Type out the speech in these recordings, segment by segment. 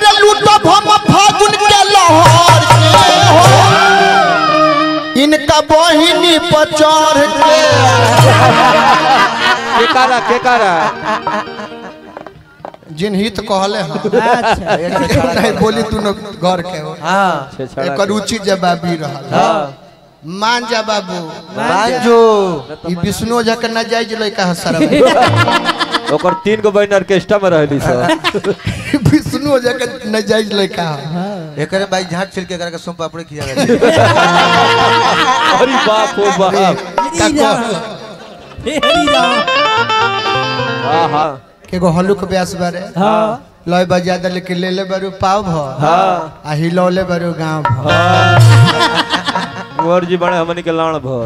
अरे लूटब हम फागुन के लहर के हो इनका बहिनी पर चढ़ के केकारा केकारा जिन हित कहले हैं अच्छा नहीं बोली तू घर के हो हाँ छेछड़ा एकर उचित जवाबी रहल हाँ मान जा बाबू बाजो ई विष्णु झा के नाजायज लइका है सरब ओकर तीन गो बहन ऑर्केस्ट्रा में रहली सब विष्णु झा के नाजायज लइका है एकरे भाई झाट छिल के करके सोम पापड़ी खिया गए अरे बाप हो बाप का कह हे हरि राम हाँ हाँ एगो हलुक ब्यास बारे हाँ लय बजा दे लेकिन ले ले बारू पाव भ हाँ आ हिलौले बारू गांव भ कुंवर जी बड़े हमनी के लाण भर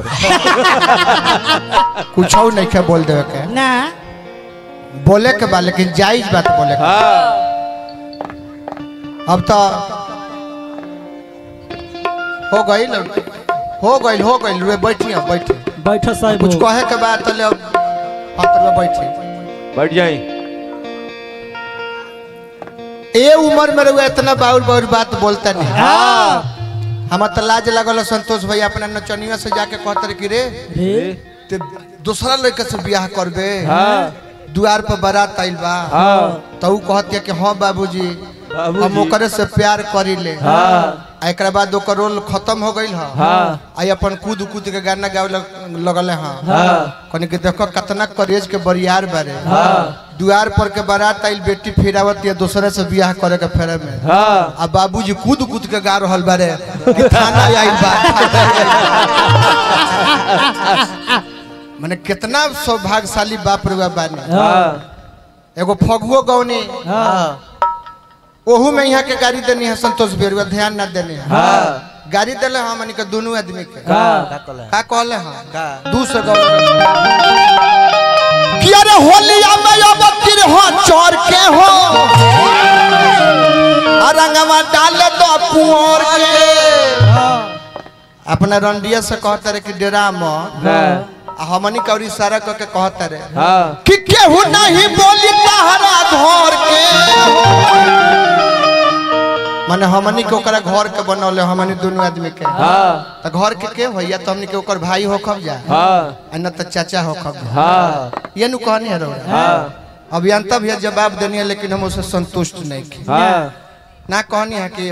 कुछ नहीं के बोल देवे के ना बोले के बा लेकिन जायज बात बोले के हाँ अब तो हो गई हो गई हो गई रे बैठी अब बैठी बैठ साहब कुछ कहे के बाद तो ले अब हाथ में बैठी बैठ जाई ए उम्र में रहुआ इतना बाउर बाउर बात बोलता नहीं हाँ हम तो लाज लगल संतोष भाई अपना नचनिया से जाके कहते कि रे रे ते दूसरा लड़का से बियाह करबे हाँ दुआर पर बारात आइल बा हाँ तो ऊ कहतिया कि हाँ बाबूजी बाबूजी। हम ओकरे से प्यार करी ले हाँ आ एकरा बाद ओकर रोल खत्म हो गइल ह हाँ आई अपन कूद कूद के गाना गावे लग- लगले हाँ हाँ कनी के देखो कितना करेज के बरियार बारे हाँ दुआर पर के बारात आइल बेटी फिरावत या दूसरे से बियाह करे के फेरे में हाँ आ बाबूजी कूद कूद के गा रहल बारे कि थाना आइल बा माने कितना सौभाग्यशाली बाप रे बानी हाँ एगो फगुओ गौनी हाँ ओहू में यहाँ के गाड़ी देनी है संतोष बेरुआ ध्यान ना देने है हाँ गाड़ी दिले हम के दोनों आदमी के हाँ का कहला का कहले हम का दू सौ गौ कि अरे होलिया में अब तिर हो चोर के हो रंगवा डाल दो कुंवर के अपना रंडिया से कहता रहे कि डेरा में हाँ आ हमनी का इशारा करके कहता रहे हाँ कि केहू नहीं बोली तहरा घर के माने हमनी के ओकरा घर के बनौले हमनी दोनों आदमी के हाँ त घर के के होइया तो हमनी के ओकर भाई हो खब जा हाँ आ न त चाचा हो खब जा हाँ ये नु कहनी है रउआ हाँ अभियंता भी जवाब देनी है लेकिन हम उससे संतुष्ट नहीं की हाँ ना कहनी है कि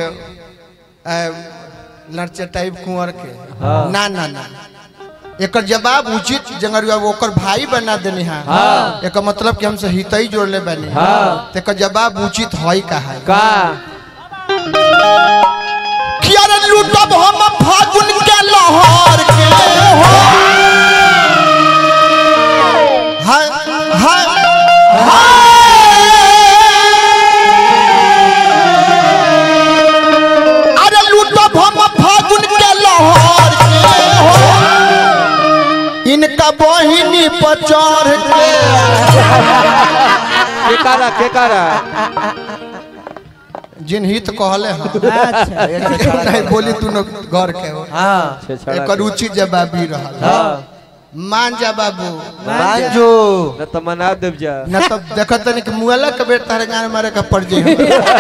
लड़चे टाइप कुंवर के हाँ। ना ना ना एकर जवाब उचित जंगरुआ वो ओकर भाई बना देनी है हाँ। एकर मतलब कि हमसे हितई जोड़ले बनी हाँ। तो एकर जवाब उचित है का है का कि अरे लूटब हम फागुन के लहर के हो हाय हाय हाय। अरे लूटब हम फागुन के लहर के हो इनका बहिनी पर चढ़ के केकारा केकारा जिन हित कहले हैं अच्छा नहीं बोली तू घर के हो हाँ छेछड़ा एकर उचित जवाबी रहल हाँ मान जा बाबू बाजो न तो मना देव जा न तो देखत नहीं कि मुआला के बेट तारे गाने मारे का पड़ जाई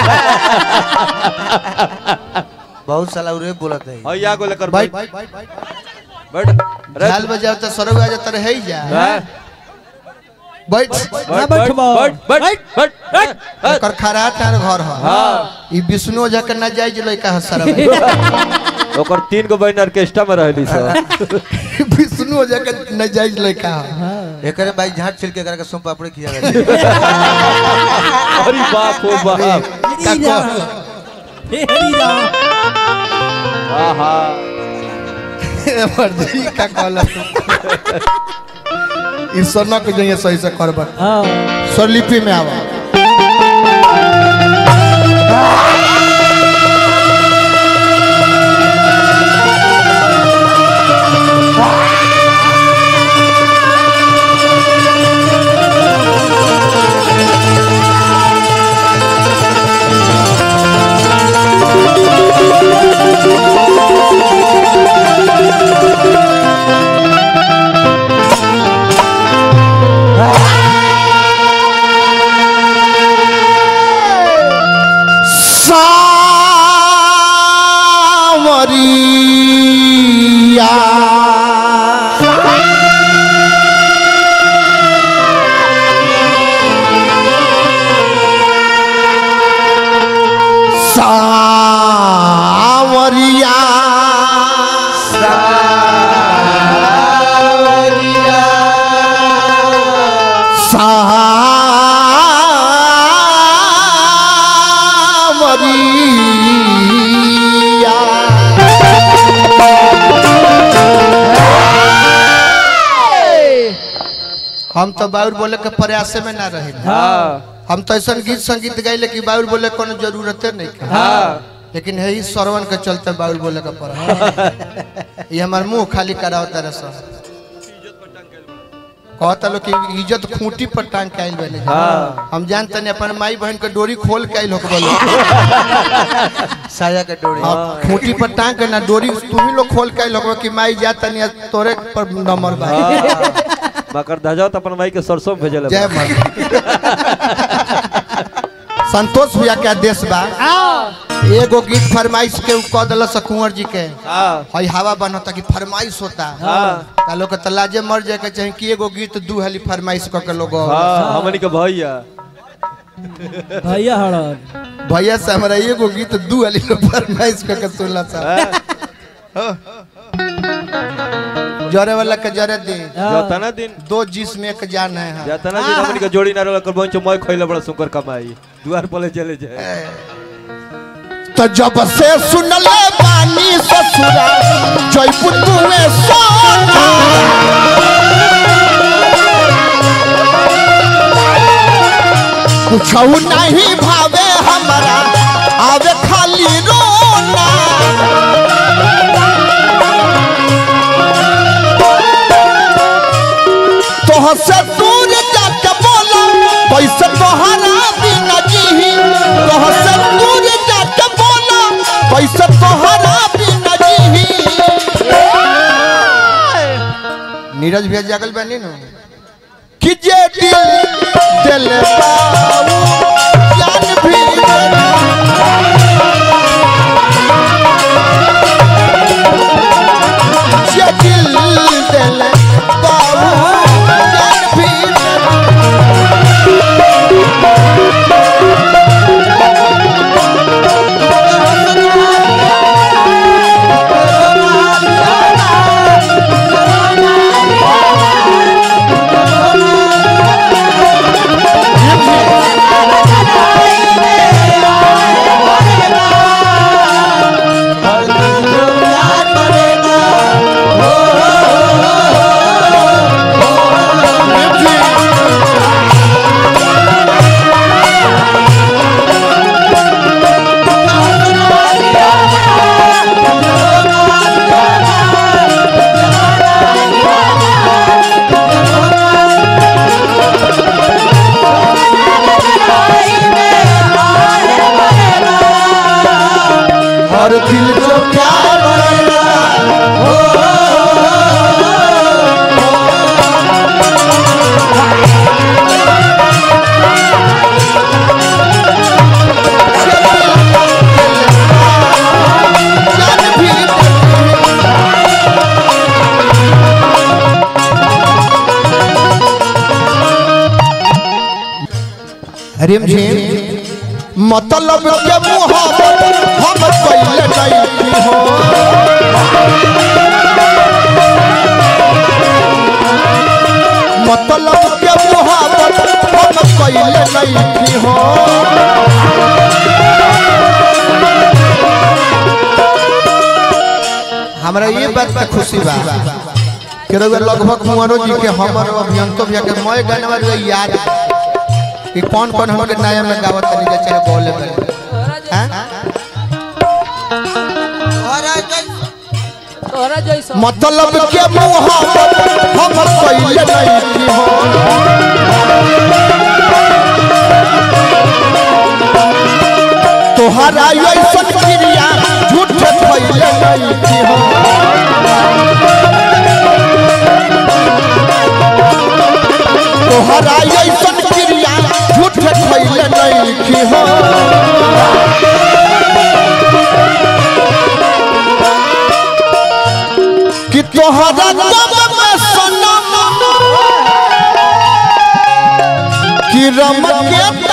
बहुत साला उरे बोलत है और या को लेकर भाई बैठ बैठ अरे झाल बजाओ तो सरौ आ जाता रहे जा हाँ, बैठ बैठ बैठ बैठ बा। बैठ बैठ बैठ बैठ एकर खरा तार घर ह हाँ ई विष्णु झा के ना जायज लइका ह सरौ ओकर तीन गो बहन ऑर्केस्ट्रा में रहली सब विष्णु झा के ना जायज लइका ह एकरे भाई झाट छिल के करके सोम पापड़ी खिया गए अरे बाप हो बाप का हरि कह राम हे हरि राम हाँ हाँ मर्दी का कहला ई सनक जइए सही से करबा हाँ स्वरलिपि में आवा सावरिया सावरिया सावरिया हम तो बाउर बोले के प्रयास में ना रहे हाँ हम तो ऐसा गीत संगीत गाइले कि बाउर बोले कोनो जरूरते नहीं है हाँ लेकिन है श्रवण के चलते बाउल बोले का पड़ा ये हमार मुंह खाली कराओ तरह से कहता लोग कि इज्जत खूंटी पर टांग के आइल बने हाँ। हम जानते नहीं अपन माई बहन के डोरी खोल के आइल हो बोलो साया के डोरी हाँ, खूंटी पर टांग के ना डोरी तू ही लोग खोल के आइल हो कि माई जाता नहीं तोरे पर नंबर बा मकर ध्वजा तो अपन माई के सरसों में भेजल जय माता संतोष भैया के आदेश बा एगो गीत फरमाइश के उ कह दिल कुंवर जी के हाँ हई हवा बनता कि फरमाइश होता हाँ का लोग के तलाजे मर जाए के चाहे कि एगो गीत दू हली फरमाइश क के लोग हाँ हमनी के भैया भैया हड़न भैया से हमरा एगो गीत दू हली लोग फरमाइश क के सुनला सा जरे वाला के जरे दे जतना दिन दो जिसम एक जान है हाँ। जतना दिन हमनी के जोड़ी ना रहल कर बंचो मैं खइले बड़ा सुकर कमाई दुआर पले चले जाए तो जब से सुनले बानी ससुरा जयपुर तुवे सोना कुछ नहीं भावे हमारा आवे खाली रोना तोह से दूर जाके बोला कैसे तोहरा बिना जीही तोह से दूर जाके बोला कैसे तोहरा बिना जीही नीरज भैया जागल बनी नु कि जे दिल दिल बाऊ जान भी जे दिल दिल बाऊ जान भी हर दिल जो प्यार बनेगा जान भी रिम झिम मतलब के मुहाबत हम कैले नहीं हो मतलब के मुहाबत हम कैले नहीं हो हमरा ये बात का खुशी बा कि रउआ लगभग मुआरो जी के हमर अभियंतो भैया के मय गाने वाले याद कि कौन कौन हमके नया में गावत तनी के चाहे बोले बने हैं तोहरा जैसा मतलब के मुहाबत हम कैले नहीं हो तोहरा ऐसन क्रिया झूठ कैले नहीं हो तोहरा ऐसन क्रिया झूठ कैले नहीं हो तोहरा गम में सनम कि रम के